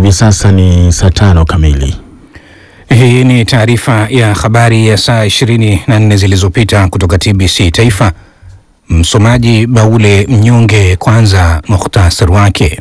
Hivi sasa ni saa tano kamili. Hii ni taarifa ya habari ya saa 24 zilizopita kutoka TBC Taifa. Msomaji Baule Mnyonge. Kwanza muhtasari wake.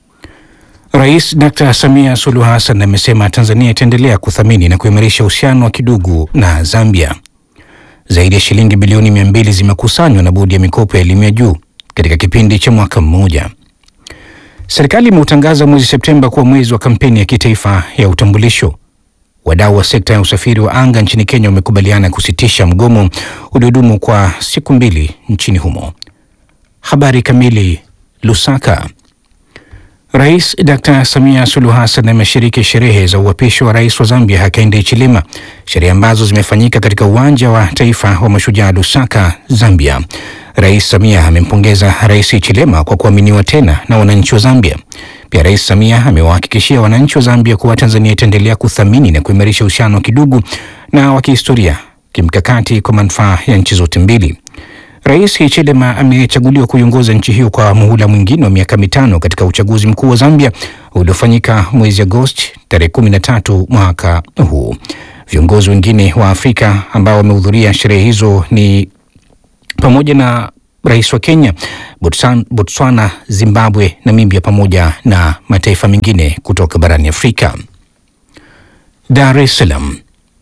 Rais Dr. Samia Suluhu Hassan amesema Tanzania itaendelea kuthamini na kuimarisha uhusiano wa kidugu na Zambia. Zaidi ya shilingi bilioni mia mbili zimekusanywa na bodi ya mikopo ya elimu ya juu katika kipindi cha mwaka mmoja. Serikali imeutangaza mwezi Septemba kuwa mwezi wa kampeni ya kitaifa ya utambulisho. Wadau wa sekta ya usafiri wa anga nchini Kenya wamekubaliana kusitisha mgomo uliodumu kwa siku mbili nchini humo. Habari kamili. Lusaka. Rais Dr. Samia Suluhu Hassan ameshiriki sherehe za uapisho wa rais wa Zambia Hakainde Hichilema, sherehe ambazo zimefanyika katika uwanja wa taifa wa mashujaa Lusaka, Zambia. Rais Samia amempongeza Rais Hichilema kwa kuaminiwa tena na wananchi wa Zambia. Pia Rais Samia amewahakikishia wananchi wa Zambia kuwa Tanzania itaendelea kuthamini na kuimarisha uhusiano wa kidugu na wa kihistoria kimkakati kwa manufaa ya nchi zote mbili. Rais Hichilema amechaguliwa kuiongoza nchi hiyo kwa muhula mwingine wa miaka mitano katika uchaguzi mkuu wa Zambia uliofanyika mwezi Agosti tarehe kumi na tatu mwaka huu. Viongozi wengine wa Afrika ambao wamehudhuria sherehe hizo ni pamoja na rais wa Kenya, Botswana, Botswana, Zimbabwe, Namibia pamoja na mataifa mengine kutoka barani Afrika. Dar es Salaam.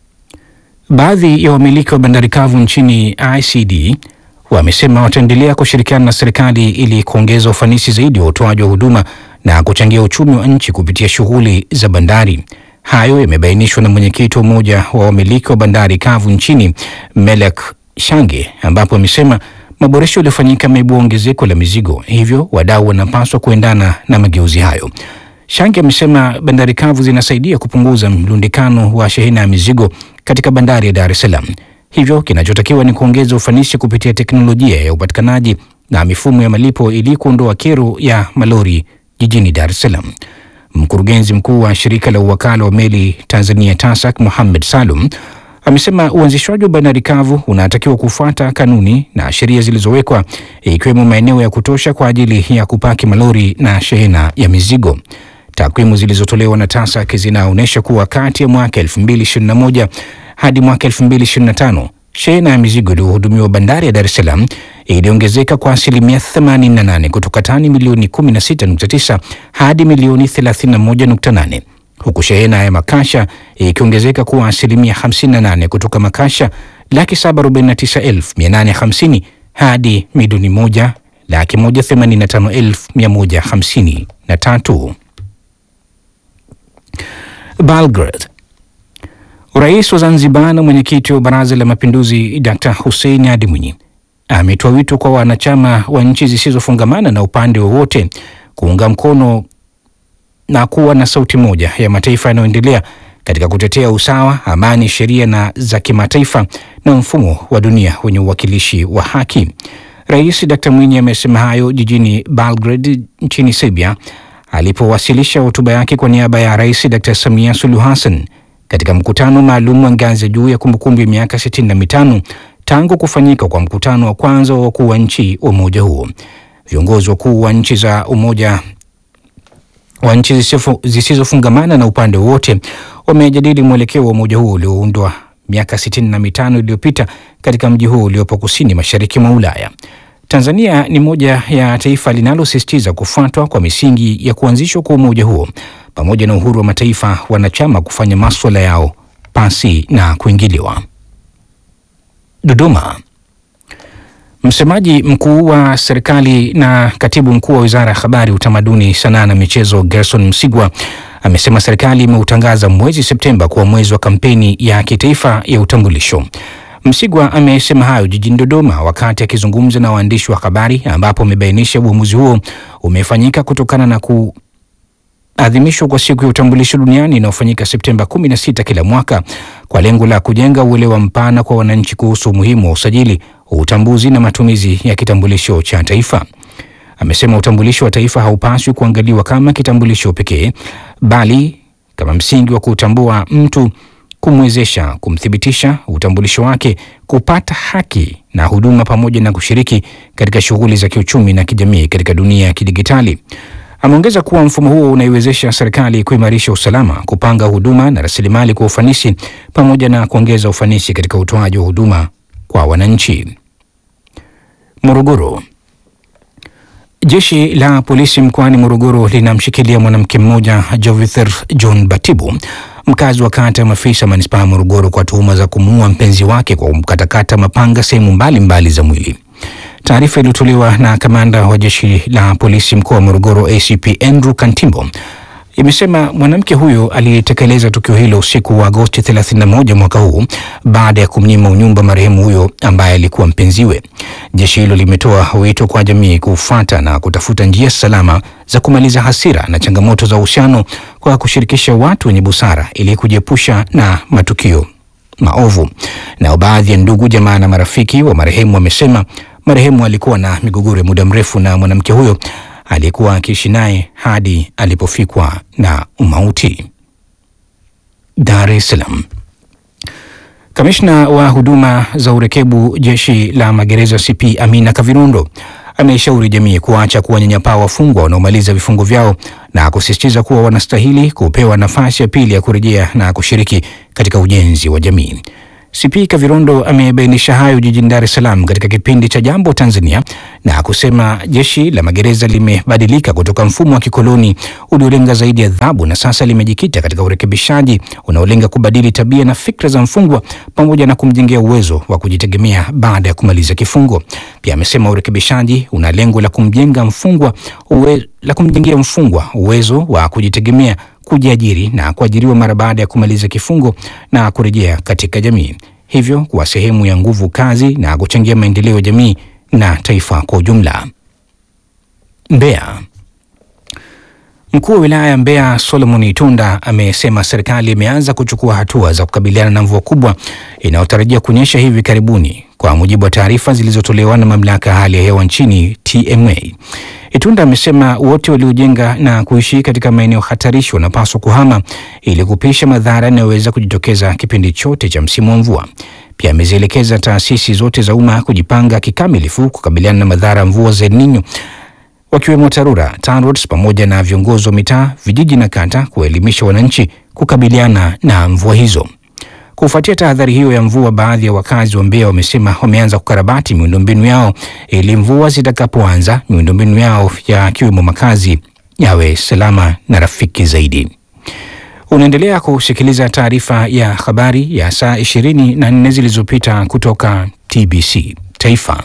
Baadhi ya wamiliki wa bandari kavu nchini ICD wamesema wataendelea kushirikiana na serikali ili kuongeza ufanisi zaidi wa utoaji wa huduma na kuchangia uchumi wa nchi kupitia shughuli za bandari. Hayo yamebainishwa na mwenyekiti wa umoja wa wamiliki wa bandari kavu nchini Melek Shange, ambapo amesema maboresho yaliyofanyika yameibua ongezeko la mizigo, hivyo wadau wanapaswa kuendana na mageuzi hayo. Shange amesema bandari kavu zinasaidia kupunguza mlundikano wa shehena ya mizigo katika bandari ya Dar es Salaam. Hivyo kinachotakiwa ni kuongeza ufanisi kupitia teknolojia ya upatikanaji na mifumo ya malipo ili kuondoa kero ya malori jijini Dar es Salaam. Mkurugenzi mkuu wa shirika la uwakala wa meli Tanzania TASAC Mohamed Salum amesema uanzishwaji wa bandari kavu unatakiwa kufuata kanuni na sheria zilizowekwa ikiwemo maeneo ya kutosha kwa ajili ya kupaki malori na shehena ya mizigo. Takwimu zilizotolewa na TASAC zinaonyesha kuwa kati ya mwaka 2021 hadi mwaka 2025 shehena ya mizigo iliyohudumiwa bandari ya Dar es Salaam iliongezeka kwa asilimia 88 kutoka tani milioni 16.9 hadi milioni 31.8 huku shehena ya makasha ikiongezeka kuwa asilimia 58 kutoka makasha laki 749,850 hadi milioni moja laki 185,153. Belgrade. Rais wa Zanzibar na mwenyekiti wa Baraza la Mapinduzi Dr. Hussein Ali Mwinyi ametoa wito kwa wanachama wa nchi zisizofungamana na upande wowote kuunga mkono na kuwa na sauti moja ya mataifa yanayoendelea katika kutetea usawa, amani, sheria na za kimataifa na mfumo wa dunia wenye uwakilishi wa haki. Rais Dr. Mwinyi amesema hayo jijini Belgrade nchini Serbia alipowasilisha hotuba yake kwa niaba ya Rais Dr. Samia Suluhu Hassan katika mkutano maalum wa ngazi ya juu ya kumbukumbu ya miaka 65 tangu kufanyika kwa mkutano wa kwanza wa wakuu wa nchi wa umoja huo. Viongozi wakuu wa nchi za umoja wa nchi zisizofungamana na upande wowote wamejadili mwelekeo wa umoja huo ulioundwa miaka sitini na mitano iliyopita katika mji huo uliopo kusini mashariki mwa Ulaya. Tanzania ni moja ya taifa linalosisitiza kufuatwa kwa misingi ya kuanzishwa kwa umoja huo pamoja na uhuru wa mataifa wanachama kufanya maswala yao pasi na kuingiliwa. Dodoma. Msemaji mkuu wa serikali na katibu mkuu wa wizara ya habari, utamaduni, sanaa na michezo Gerson Msigwa amesema serikali imeutangaza mwezi Septemba kuwa mwezi wa kampeni ya kitaifa ya utambulisho. Msigwa amesema hayo jijini Dodoma wakati akizungumza na waandishi wa habari, ambapo amebainisha uamuzi huo umefanyika kutokana na kuadhimishwa kwa siku ya utambulisho duniani inayofanyika Septemba 16 kila mwaka kwa lengo la kujenga uelewa mpana kwa wananchi kuhusu umuhimu wa usajili, utambuzi na matumizi ya kitambulisho cha taifa. Amesema utambulisho wa taifa haupaswi kuangaliwa kama kitambulisho pekee, bali kama msingi wa kutambua mtu, kumwezesha kumthibitisha utambulisho wake, kupata haki na huduma, pamoja na kushiriki katika shughuli za kiuchumi na kijamii katika dunia ya kidigitali. Ameongeza kuwa mfumo huo unaiwezesha serikali kuimarisha usalama, kupanga huduma na rasilimali kwa ufanisi, pamoja na kuongeza ufanisi katika utoaji wa huduma kwa wananchi. Morogoro. Jeshi la polisi mkoani Morogoro linamshikilia mwanamke mmoja Jovither John Batibu, mkazi wa kata ya Mafisa, manispaa ya Morogoro, kwa tuhuma za kumuua mpenzi wake kwa kumkatakata mapanga sehemu mbalimbali za mwili. Taarifa iliyotolewa na kamanda wa jeshi la polisi mkoa wa Morogoro ACP Andrew Kantimbo imesema mwanamke huyo alitekeleza tukio hilo usiku wa Agosti 31 mwaka huu baada ya kumnyima unyumba marehemu huyo ambaye alikuwa mpenziwe. Jeshi hilo limetoa wito kwa jamii kufuata na kutafuta njia salama za kumaliza hasira na changamoto za uhusiano kwa kushirikisha watu wenye busara ili kujiepusha na matukio maovu. Nao baadhi ya ndugu, jamaa na marafiki wa marehemu wamesema marehemu alikuwa na migogoro ya muda mrefu na mwanamke huyo aliyekuwa akiishi naye hadi alipofikwa na umauti. Dar es Salaam. Kamishna wa huduma za urekebu jeshi la magereza CP Amina Kavirundo ameishauri jamii kuacha kuwanyanyapaa wafungwa wanaomaliza vifungo vyao na kusisitiza kuwa wanastahili kupewa nafasi ya pili ya kurejea na kushiriki katika ujenzi wa jamii. CP Kavirondo amebainisha hayo jijini Dar es Salaam katika kipindi cha Jambo Tanzania na kusema jeshi la magereza limebadilika kutoka mfumo wa kikoloni uliolenga zaidi adhabu na sasa limejikita katika urekebishaji unaolenga kubadili tabia na fikra za mfungwa pamoja na kumjengea uwezo wa kujitegemea baada ya kumaliza kifungo. Pia amesema urekebishaji una lengo la kumjenga mfungwa uwe, la kumjengea mfungwa uwezo wa kujitegemea kujiajiri na kuajiriwa mara baada ya kumaliza kifungo na kurejea katika jamii, hivyo kuwa sehemu ya nguvu kazi na kuchangia maendeleo ya jamii na taifa kwa ujumla. Mbeya. Mkuu wa wilaya ya Mbeya Solomon Itunda amesema serikali imeanza kuchukua hatua za kukabiliana na mvua kubwa inayotarajia kunyesha hivi karibuni, kwa mujibu wa taarifa zilizotolewa na mamlaka ya hali ya hewa nchini TMA. Itunda amesema wote waliojenga na kuishi katika maeneo hatarishi wanapaswa kuhama ili kupisha madhara yanayoweza kujitokeza kipindi chote cha msimu wa mvua. Pia amezielekeza taasisi zote za umma kujipanga kikamilifu kukabiliana na madhara ya mvua za El Nino wakiwemo TARURA, TANROADS pamoja na viongozi wa mitaa, vijiji na kata kuwaelimisha wananchi kukabiliana na mvua hizo. Kufuatia tahadhari hiyo ya mvua, baadhi ya wakazi wa Mbeya wamesema wameanza kukarabati miundombinu yao ili mvua zitakapoanza miundombinu yao yakiwemo makazi yawe salama na rafiki zaidi. Unaendelea kusikiliza taarifa ya habari ya saa ishirini na nne zilizopita kutoka TBC Taifa.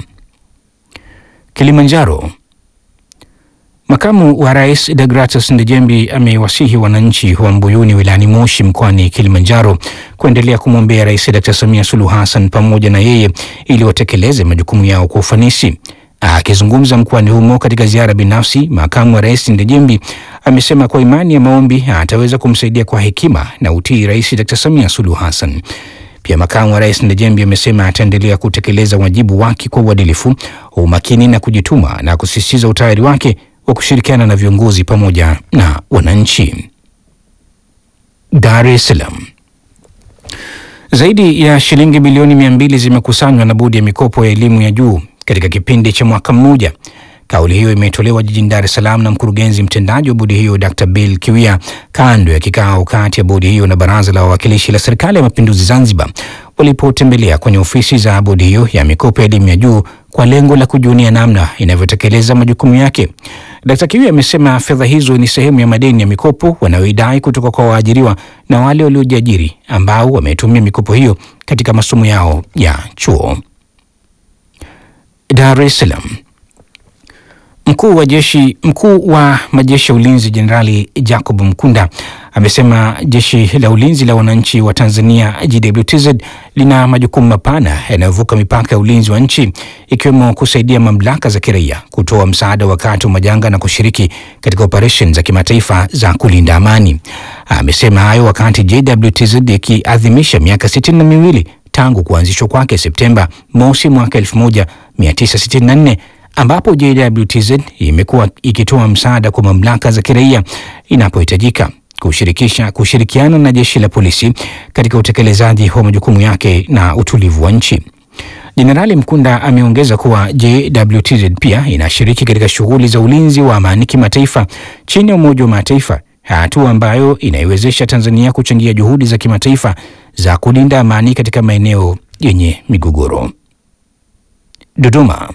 Kilimanjaro. Makamu wa Rais Degratus Ndejembi amewasihi wananchi wa Mbuyuni wilayani Moshi mkoani Kilimanjaro kuendelea kumwombea Rais Dr. Samia Suluhu Hassan pamoja na yeye ili watekeleze majukumu yao kwa ufanisi. Akizungumza mkoani humo katika ziara binafsi, makamu wa rais Ndejembi amesema kwa imani ya maombi ataweza kumsaidia kwa hekima na utii Rais Dr. Samia Suluhu Hassan. Pia makamu wa rais Ndejembi amesema ataendelea kutekeleza wajibu wake kwa uadilifu, umakini na kujituma na kusisitiza utayari wake wa kushirikiana na viongozi pamoja na wananchi. Dar es Salaam. Zaidi ya shilingi bilioni mia mbili zimekusanywa na bodi ya mikopo ya elimu ya juu katika kipindi cha mwaka mmoja. Kauli hiyo imetolewa jijini Dar es Salaam na mkurugenzi mtendaji wa bodi hiyo Dr. Bill Kiwia kando ya kikao kati ya bodi hiyo na Baraza la Wawakilishi la Serikali ya Mapinduzi Zanzibar walipotembelea kwenye ofisi za bodi hiyo ya mikopo ya elimu ya juu kwa lengo la kujunia namna inavyotekeleza majukumu yake. Dkt. Kiwia amesema fedha hizo ni sehemu ya madeni ya mikopo wanayoidai kutoka kwa waajiriwa na wale waliojiajiri ambao wametumia mikopo hiyo katika masomo yao ya chuo. Dar es Salaam. Mkuu wa jeshi mkuu wa majeshi ya ulinzi Jenerali Jacob Mkunda amesema jeshi la ulinzi la wananchi wa Tanzania JWTZ lina majukumu mapana yanayovuka mipaka ya ulinzi wa nchi ikiwemo kusaidia mamlaka za kiraia kutoa msaada wakati wa majanga na kushiriki katika operesheni za kimataifa za kulinda amani. Amesema hayo wakati JWTZ ikiadhimisha miaka sitini na miwili tangu kuanzishwa kwake Septemba mosi mwaka 1964 ambapo JWTZ imekuwa ikitoa msaada kwa mamlaka za kiraia inapohitajika kushirikisha kushirikiana na jeshi la polisi katika utekelezaji wa majukumu yake na utulivu wa nchi. Jenerali Mkunda ameongeza kuwa JWTZ pia inashiriki katika shughuli za ulinzi wa amani kimataifa chini ya Umoja wa Mataifa, hatua ambayo inaiwezesha Tanzania kuchangia juhudi za kimataifa za kulinda amani katika maeneo yenye migogoro. Dodoma.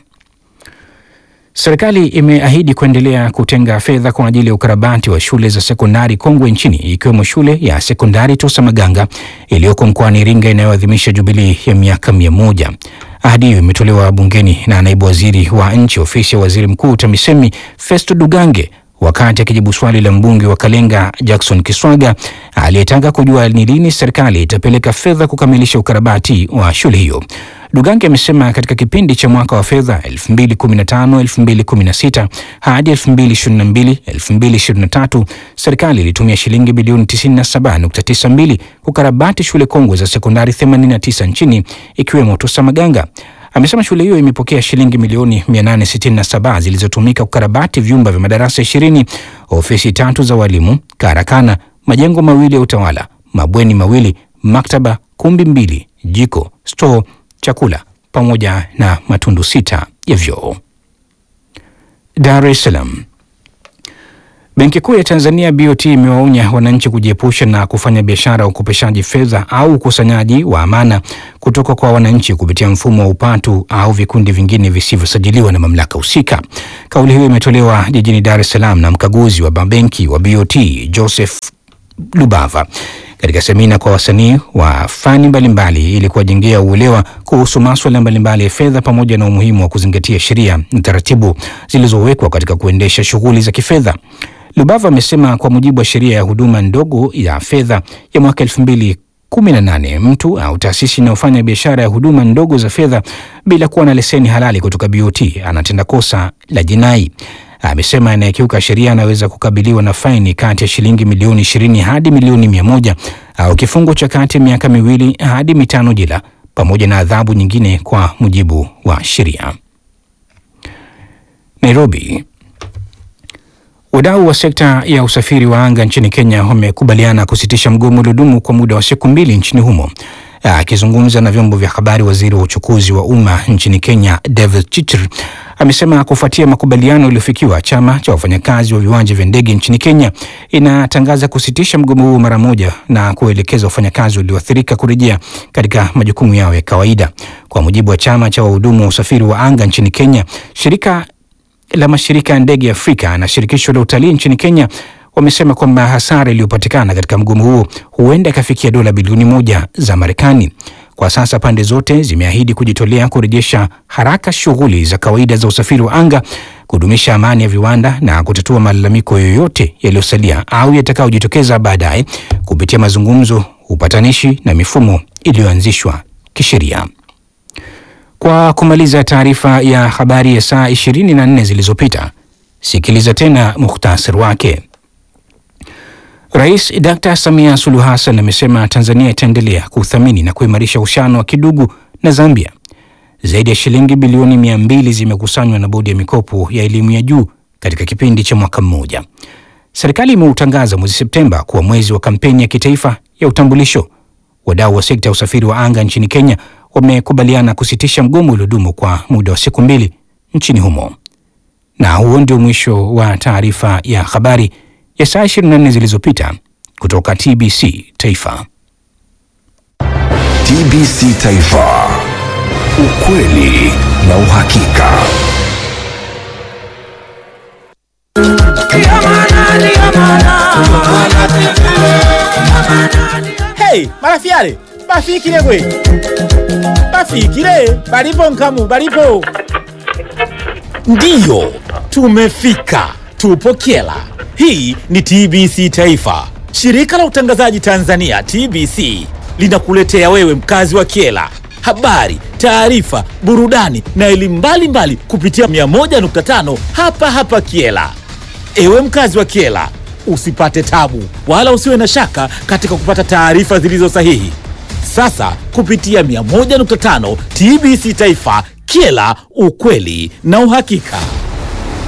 Serikali imeahidi kuendelea kutenga fedha kwa ajili ya ukarabati wa shule za sekondari kongwe nchini ikiwemo shule ya sekondari Tosa Maganga iliyoko mkoani Iringa inayoadhimisha jubilii ya miaka mia moja. Ahadi hiyo imetolewa bungeni na naibu waziri wa nchi ofisi ya waziri mkuu TAMISEMI Festo Dugange wakati akijibu swali la mbunge wa Kalenga Jackson Kiswaga aliyetaka kujua ni lini serikali itapeleka fedha kukamilisha ukarabati wa shule hiyo. Dugange amesema katika kipindi cha mwaka wa fedha 2015-2016 hadi 2022-2023 serikali ilitumia shilingi bilioni 97.92 kukarabati shule kongwe za sekondari 89 nchini ikiwemo Tosa Maganga. Amesema shule hiyo imepokea shilingi milioni 867 zilizotumika kukarabati vyumba vya madarasa 20, ofisi tatu za walimu, karakana, majengo mawili ya utawala, mabweni mawili, maktaba, kumbi mbili, jiko, store, chakula pamoja na matundu sita ya vyoo. Dar es Salaam. Benki Kuu ya Tanzania BOT imewaonya wananchi kujiepusha na kufanya biashara ya ukopeshaji fedha au ukusanyaji wa amana kutoka kwa wananchi kupitia mfumo wa upatu au vikundi vingine visivyosajiliwa na mamlaka husika. Kauli hiyo imetolewa jijini Dar es Salaam na mkaguzi wa mabenki wa BOT Joseph Lubava katika semina kwa wasanii wa fani mbalimbali ili kuwajengea uelewa kuhusu maswala mbalimbali ya fedha pamoja na umuhimu wa kuzingatia sheria na taratibu zilizowekwa katika kuendesha shughuli za kifedha. Lubava amesema kwa mujibu wa sheria ya huduma ndogo ya fedha ya mwaka elfu mbili kumi na nane mtu au taasisi inayofanya biashara ya huduma ndogo za fedha bila kuwa na leseni halali kutoka BOT anatenda kosa la jinai. Amesema anayekiuka sheria anaweza kukabiliwa na faini kati ya shilingi milioni ishirini hadi milioni mia moja au kifungo cha kati ya miaka miwili hadi mitano jela pamoja na adhabu nyingine kwa mujibu wa sheria. Nairobi. Wadau wa sekta ya usafiri wa anga nchini Kenya wamekubaliana kusitisha mgomo uliodumu kwa muda wa siku mbili nchini humo. Akizungumza na vyombo vya habari, waziri wa uchukuzi wa umma nchini Kenya David Chitr amesema kufuatia makubaliano yaliyofikiwa, chama cha wafanyakazi wa viwanja vya ndege nchini Kenya inatangaza kusitisha mgomo huo mara moja na kuelekeza wafanyakazi walioathirika kurejea katika majukumu yao ya kawaida. Kwa mujibu wa chama cha wahudumu wa usafiri wa anga nchini Kenya, shirika la mashirika ya ndege ya Afrika na shirikisho la utalii nchini Kenya wamesema kwamba hasara iliyopatikana katika mgomo huo huenda ikafikia dola bilioni moja za Marekani. Kwa sasa pande zote zimeahidi kujitolea kurejesha haraka shughuli za kawaida za usafiri wa anga, kudumisha amani ya viwanda na kutatua malalamiko yoyote yaliyosalia au yatakayojitokeza baadaye kupitia mazungumzo, upatanishi na mifumo iliyoanzishwa kisheria. Kwa kumaliza taarifa ya habari ya saa 24 zilizopita, sikiliza tena muhtasari wake. Rais Dr. Samia Suluhu Hassan amesema Tanzania itaendelea kuthamini na kuimarisha uhusiano wa kidugu na Zambia. Zaidi ya shilingi bilioni mia mbili zimekusanywa na bodi ya mikopo ya elimu ya juu katika kipindi cha mwaka mmoja. Serikali imeutangaza mwezi Septemba kuwa mwezi wa kampeni ya kitaifa ya utambulisho. Wadau wa sekta ya usafiri wa anga nchini Kenya wamekubaliana kusitisha mgomo uliodumu kwa muda wa siku mbili nchini humo. Na huo ndio mwisho wa taarifa ya habari ya saa 24 zilizopita kutoka TBC Taifa. TBC Taifa, ukweli na uhakika. Hey, marafiale bafikile gwe bafikile balipo nkamu balipo ndiyo tumefika tupo kyela hii ni tbc taifa shirika la utangazaji tanzania tbc linakuletea wewe mkazi wa kyela habari taarifa burudani na elimu mbalimbali kupitia 101.5 hapa hapa kyela Ewe mkazi wa Kiela, usipate tabu wala usiwe na shaka katika kupata taarifa zilizo sahihi. Sasa kupitia 101.5 TBC Taifa, Kiela, ukweli na uhakika.